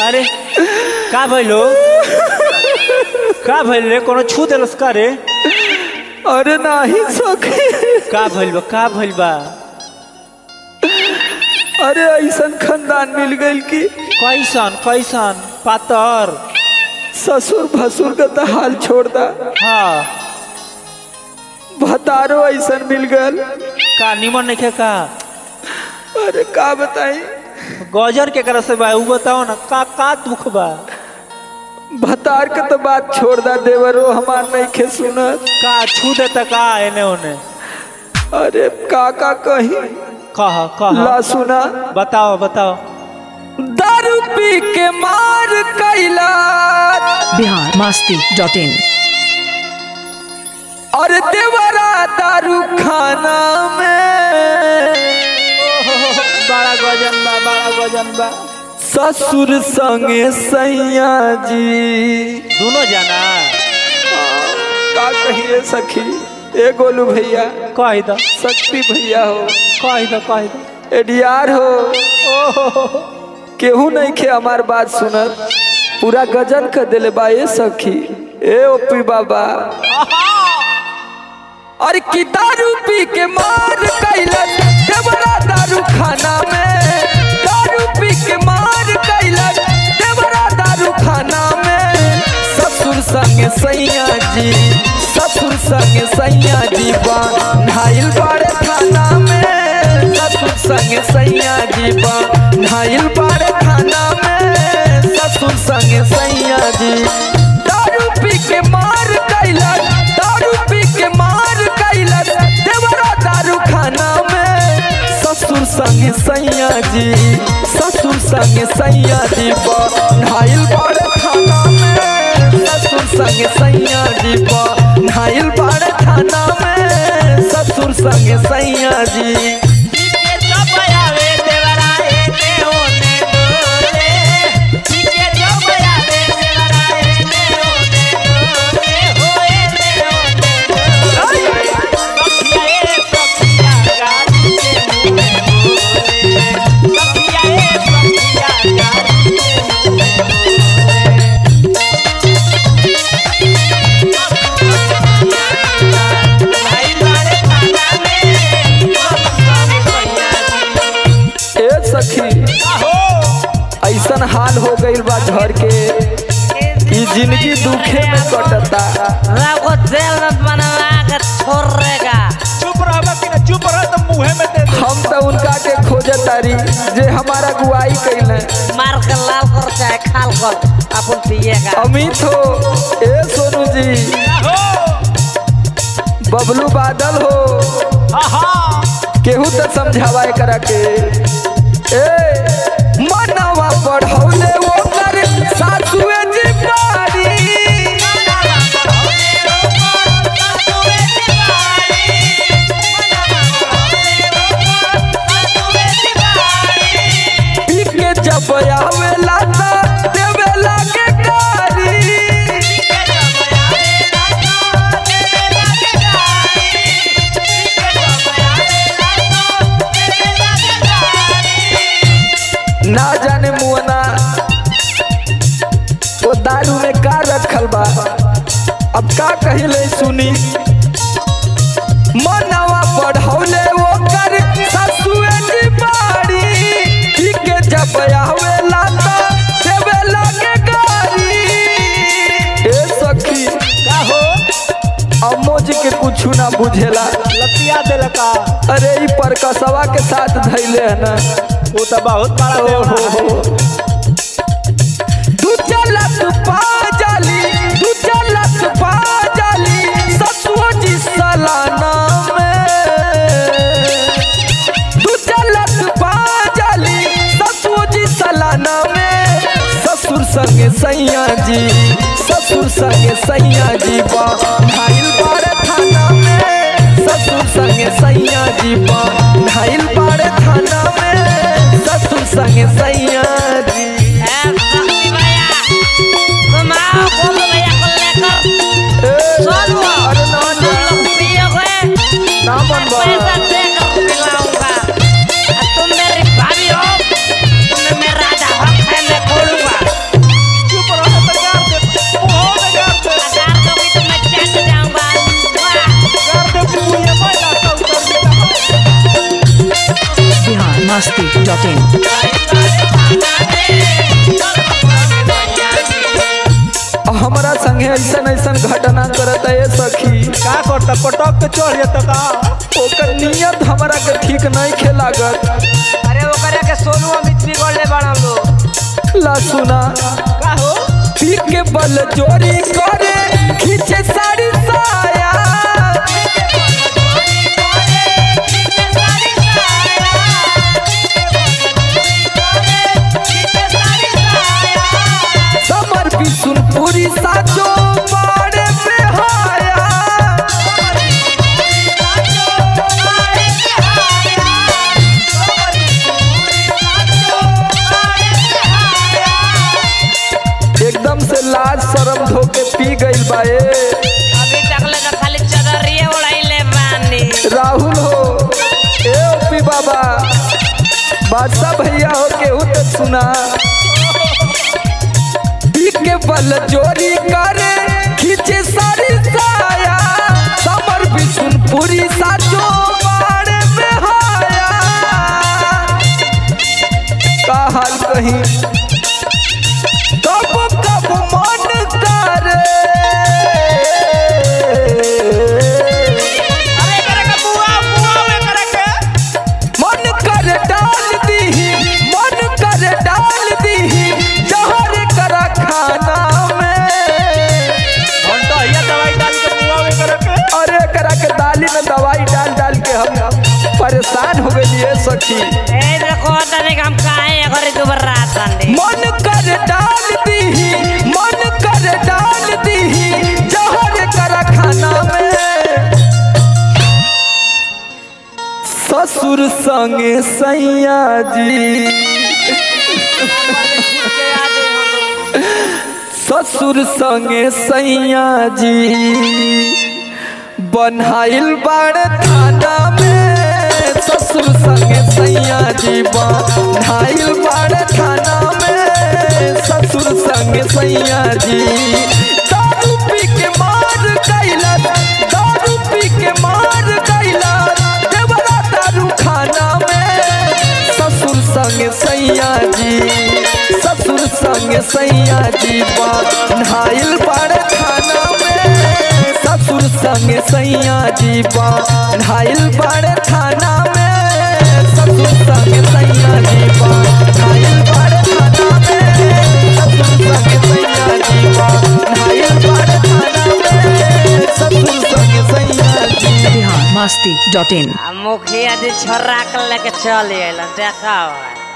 अरे का भइलो का भइल रे कोनो छू देलस का रे अरे नाही सखी का भइल बा का भइल बा अरे ऐसन खानदान मिल गइल कि कैसन कैसन पातर ससुर भसुर का तो हाल छोड़ दा हाँ भतारो ऐसन मिल गल का निमन नहीं का अरे का बताई गजर के कर से बा उ बताओ ना का का दुख बा भतार के तो बात छोड़ दा देवरो हमार नहीं खे सुनत का छू देता का एने ओने अरे का का कही कह कह ला सुना बताओ बताओ दारू पी के मार कैला बिहार मस्ती डॉट इन और देवरा दारू खाना में बड़ा गजन बा बड़ा गजन बा ससुर संगे सैया जी दोनों जाना का कहिए सखी ए गोलू भैया कह दो शक्ति भैया हो कह दो कह दो एडीआर हो केहू नहीं खे हमार बात सुनत पूरा गजन कर दिले बा ए सखी ए ओपी बाबा अरे की दारू पी के मार कैलन देवरा दारू खाना में दारू पी के मार कैलन देवरा दारू खाना में ससुर संग सैया जी ससुर संग सैया जी नाइल बाड़े थाना में ससुर संग सैया जी नाइल बाड़े थाना में ससुर संग सैया जी दारू पी के मार कैलन दारू पी के मार कैलन देवरा दारू खाना में ससुर संग सैया जी ससुर संग सैया जी नाइल बाड़े थाना में ससुर संग सैया जी नाइल बाड़े थाना में ससुर संग सैया जी ए सखी ऐसन हाल हो गइल बा घर के कि जिंदगी दुखे में कटता को तेल में बनवा के छोड़ेगा चुप रह कि ना चुप रह तो मुंह में दे दे हम तो उनका के खोजे तारी जे हमारा गुआई कैले मार के लाल कर चाहे खाल कर अपन पिएगा अमित हो ए सोनू जी बबलू बादल हो केहू तो समझावा एकरा के ए मनवा पढ़ौले ओकर सासुए जी बारी पी के जब आवेला त देवेला के गारी ना जाने मुअना वो दारू में का रखल बा अब का कहिले सुनी मनवा पढ़ौले वो कर ससुए जी बाड़ी पी के जब आवेला त देवेला के गारी ए सखी का हो अम्मो जी के कुछ ना बुझेला लतिया देला का अरे ई पर कसवा के साथ धैले है ना वो तो बहुत बड़ा ओ देवरा हो है। हो तू चलत पा जाली तू चलत पा जाली ससुओ जी सलाना में तू चलत पा जाली ससुओ जी सलाना में ससुर संग सैया जी ससुर संग सैया जी बा भाईल बाड़ थाना में ससुर संग सैया जी बा भाईल बाड़ थाना में ससुर संग सैया जी ए, शक्ति भैया तुम आओ गोलू भैया को लेकर ए, सोनू अरे ना तुम जा, लोग पियोगे ना मैं मन बा। पैसा देकर पिलाऊंगा और तुम मेरी भाभी हो तुम्हें मैं राजा हक है मैं खोलूंगा डॉट इन हमरा संगे ऐसन ऐसन घटना करत है सखी का करता पटक के चढ़ जाता का ओकर नियत हमरा के ठीक नहीं खेलागत अरे ओकरे के सोनू अमित बिगड़ले बड़ा लोग ला सुना का हो पी के बल चोरी करे खींचे साड़ी साया समर भी सुन पूरी साचो बाड़े पे हाया एकदम से लाज शर्म धोके पी गई बाए अभी तक ले तो खाली चदरिए उड़ाइले बानी राहुल हो ए ओपी बाबा बादशाह भैया हो केहू तो सुना पी के बल चोरी करे खींचे सारी साया समर भी सुन पूरी साचो बाड़े में हाया का हाल कहीं कब कब मन करे अरे करे के बुआ बुआ में करे के मन कर डाल दी मन कर डाल दी जहर कर खाना में घंटा हिया दवाई डाल के मुआ में करे के अरे करा के दाली में दवाई डाल डाल के हम परेशान हो गए सखी ए देखो तने हम काहे करे दुबर रात आंदे मन कर डाल दी मन कर डाल दी जहर कर खाना में ससुर संगे सैया जी ससुर संगे सैया जी बनहाइल बाड़ थाना में ससुर संगे सैया जी बनहाइल बाड़ थाना में ससुर संगे सैया जी दारू पी के मार कैला दारू पी के मार कैला देवरा दारू खाना में ससुर संग सैया जी ससुर संग सैया जी बनहाइल बाड़ खाना में ससुर संग सैया जी बनहाइल बाड़ थाना में ससुर संग सैया जी बनहाइल बाड़ थाना में ससुर संग सैया जी बनहाइल बाड़ थाना में ससुर संग सैया जी बिहार मस्ती डॉट इन मुखिया जी छोरा के लेके चल अइलन देखा